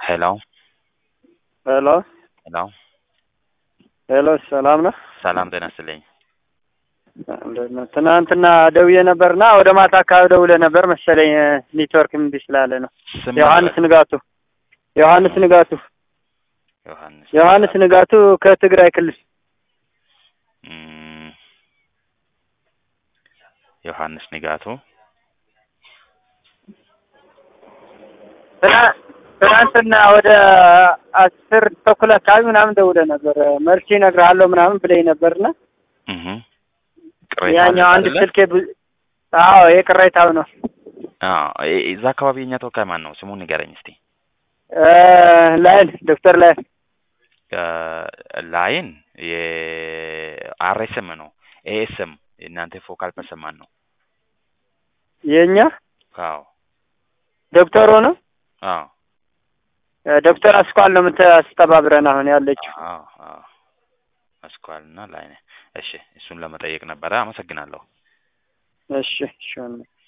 ሄሎ ሄሎ ሄሎ ሄሎ፣ ሰላም ነው? ሰላም ጤና ይስጥልኝ። እንዴት ነው? ትናንትና ደውዬ ነበርና ወደ ማታ አካባቢ ደውለህ ነበር መሰለኝ ኔትወርክ እምቢ ስላለ ነው። ስም ዮሐንስ ነበር? ንጋቱ ዮሐንስ ንጋቱ ዮሐንስ ዮሐንስ ንጋቱ ከትግራይ ክልል እም፣ ዮሐንስ ንጋቱ ትና- ትናንትና ወደ አስር ተኩል አካባቢ ምናምን ደውለህ ነበር መልስ እነግርሃለሁ ምናምን ብለኝ ነበርና እህ ቅሬታ ያኛው አለ አንድ አይደለ? ስልኬ ብዙ አዎ የቅሬታው ነው አዎ እ- እዛ አካባቢ የኛ ተወካይ ማን ነው? ስሙን ንገረኝ እስቲ። እ ላይን ዶክተር ላይን እ፣ ላይን የአርኤስኤም ነው። ኤኤስኤም እናንተ ፎካል ፐርሰን ማን ነው? የእኛ አዎ ዶክተር ሆነ አዎ ዶክተር አስኳል ነው የምታስተባብረን አሁን ያለችው አዎ አዎ አስኳል እና ላይን። እሺ እሱን ለመጠየቅ ነበረ። አመሰግናለሁ። እሺ እሺ